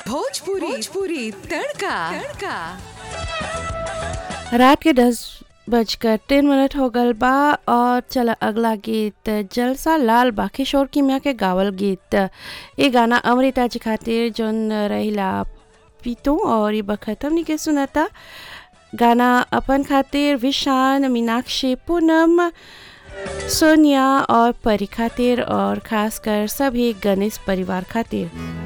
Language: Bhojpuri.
भोजपुरी भोजपुरी तड़का तड़का रात के दस बजकर तीन मिनट हो गल बा और चल अगला गीत जलसा लाल बा किशोर किमिया के गावल गीत ये गाना अमृता जी खातिर जोन रहिला पीतू और ये बखत हमनी के सुनता गाना अपन खातिर विशान मीनाक्षी पूनम सोनिया और परी खातिर और खासकर सभी गणेश परिवार खातिर